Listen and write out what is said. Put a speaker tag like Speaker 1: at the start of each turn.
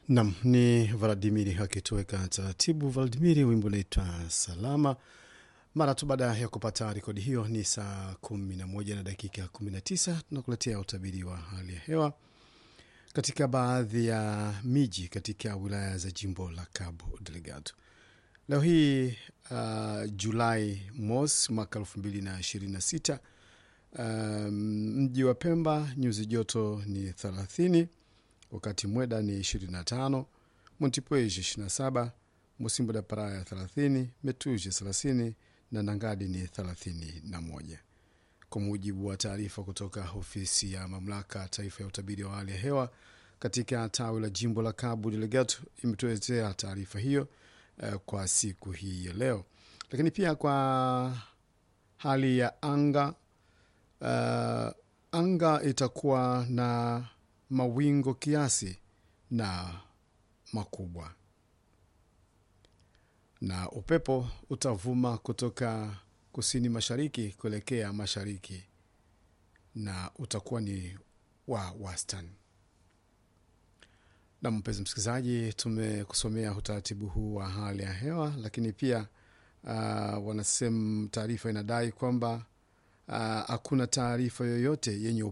Speaker 1: Nam ni Vladimiri akitoweka taratibu. Vladimiri, wimbo unaitwa Salama. Mara tu baada ya kupata rekodi hiyo, ni saa kumi na moja na dakika kumi na tisa tunakuletea utabiri wa hali ya hewa katika baadhi ya miji katika wilaya za jimbo la Cabo Delgado leo hii uh, Julai mosi mwaka elfu mbili na ishirini na sita. Um, mji wa Pemba nyuzi joto ni thelathini wakati Mweda ni 25, Montepuez 27, Musimbo da Praia 30, Metuji 30 na Nangadi ni 31. Kwa mujibu wa taarifa kutoka ofisi ya mamlaka taifa ya utabiri wa hali ya hewa katika tawi la jimbo la Cabo Delgado imetuletea taarifa hiyo uh, kwa siku hii ya leo, lakini pia kwa hali ya anga uh, anga itakuwa na mawingo kiasi na makubwa, na upepo utavuma kutoka kusini mashariki kuelekea mashariki na utakuwa ni wa wastani. Na mpenzi msikilizaji, tumekusomea utaratibu huu wa hali ya hewa, lakini pia uh, wanasema taarifa inadai kwamba hakuna uh, taarifa yoyote yenye